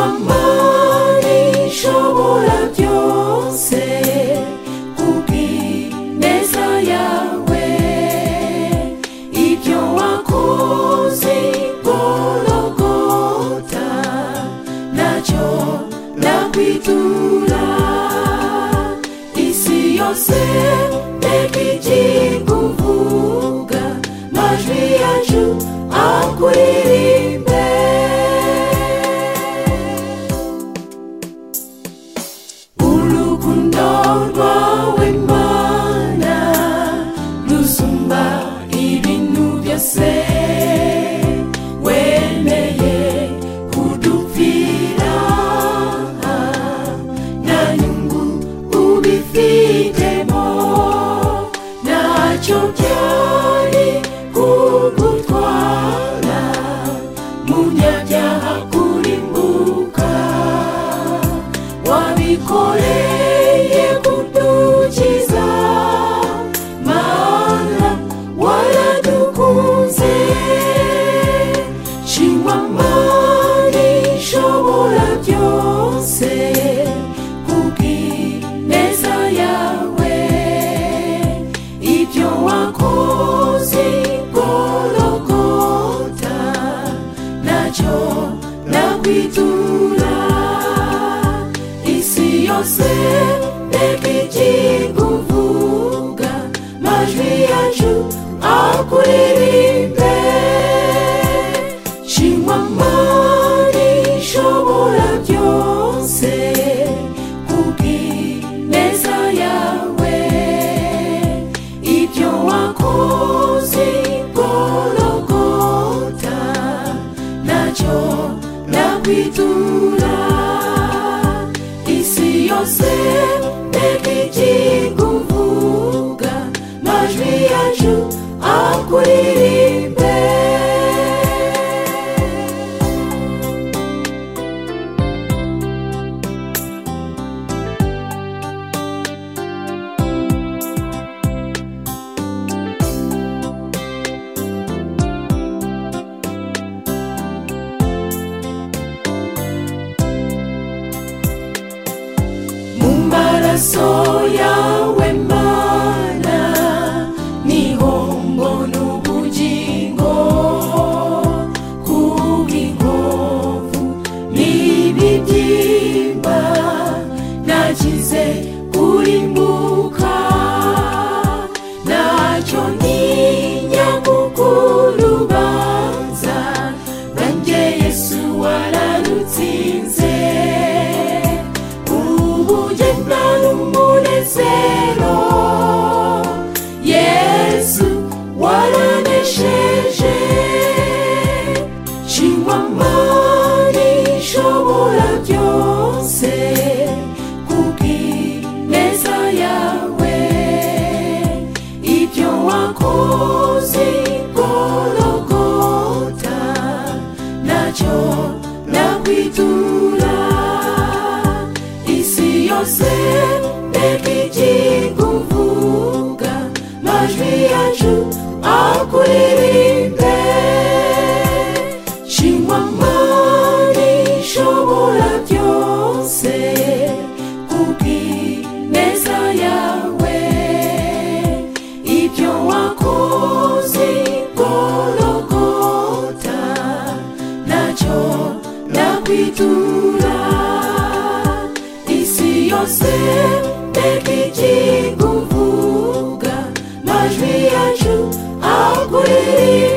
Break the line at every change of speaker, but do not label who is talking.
imana ishobora byose kubw'ineza yawe ibyo wakoze gorogota nacyo nakwitura isi yose nteko igiye kuvuga amajwi yacu akuririmbe urukundo rwawe mana rusumba ibintu byose wemeye kudupfira nta nyungu ubifitemo ntacyo byari kugutwara munyabyaha kurimbuka wabikoreye kudukiza mana waradukunze shimwa mana ishobora byose kubw'ineza yawe ibyo wakoze gorogota nacyo nakwitura isi yose nteko igiye kuvuga amajwi yacu akuririmbe shimwa mana ishobora byose kubw'ineza yawe ibyo wakoze gorogota nacyo nakwitura isi yose nteko igiye kuvuga amajwi yacu akuririmbe mu maraso yawe mana niho mbona ubugingo kubw'inkovu n'ibibyimba nagize kurimbuka ntacyo ntinya kukurubanza nanjye yesu wararutsinze ubuye n'umunezero yesu waranesheje shimwa mana ishobora byose kubw'ineza yawe ibyo wakoze gorogota nacyo nakwitura isi yose nteko igiye kuvuga amajwi yacu akuririmbe shimwa mana ishobora byose kubw'ineza yawe ibyo wakoze gorogota nacyo nakwitura isi yose nteko igiye kuvuga amajwi yacu akuririmbe